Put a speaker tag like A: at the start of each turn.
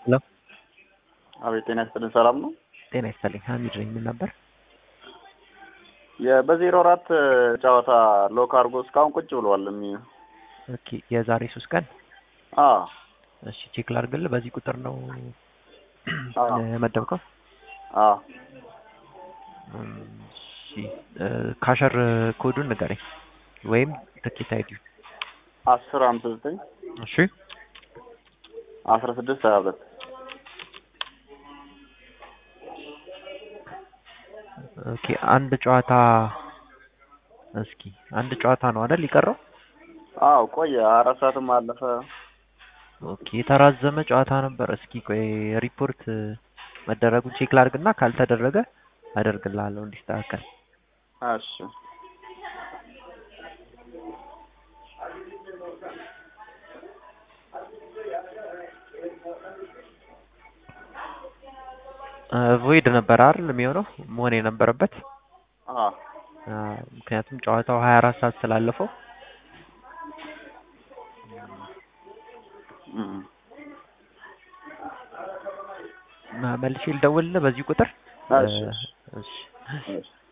A: ሄሎ
B: አቤት ጤና ይስጥልኝ። ሰላም ነው?
A: ጤና ይስጥልኝ። ሀሚድ ነኝ። ምን ነበር?
B: በዜሮ አራት ጨዋታ ሎክ አድርጎ እስካሁን ቁጭ ብሏል። የሚ
A: ኦኬ የዛሬ ሶስት ቀን
B: አ
A: እሺ ቼክ ላድርግልህ። በዚህ ቁጥር ነው
B: አዎ።
A: የመደብከው?
B: አ
A: እሺ ካሸር ኮዱን ንገረኝ ወይም ትኬት አይዲው።
B: አስር ሃምሳ ዘጠኝ
A: እሺ
B: አስራ ስድስት ሀያ ሁለት
A: ኦኬ አንድ ጨዋታ እስኪ አንድ ጨዋታ ነው አይደል የቀረው?
B: አዎ ቆየ። አራት ሰዓትም አለፈ።
A: ኦኬ የተራዘመ ጨዋታ ነበር። እስኪ ቆይ ሪፖርት መደረጉን ቼክ ላድርግና ካልተደረገ አደርግልሃለሁ እንዲስተካከል።
B: እሺ
A: ቮይድ ነበር አይደል የሚሆነው መሆን የነበረበት
B: አ
A: አ፣ ምክንያቱም ጨዋታው ሀያ አራት ሰዓት ስላለፈው
B: እም።
A: መልሼ ልደውልልህ በዚህ ቁጥር
B: እሺ
A: እሺ
B: እሺ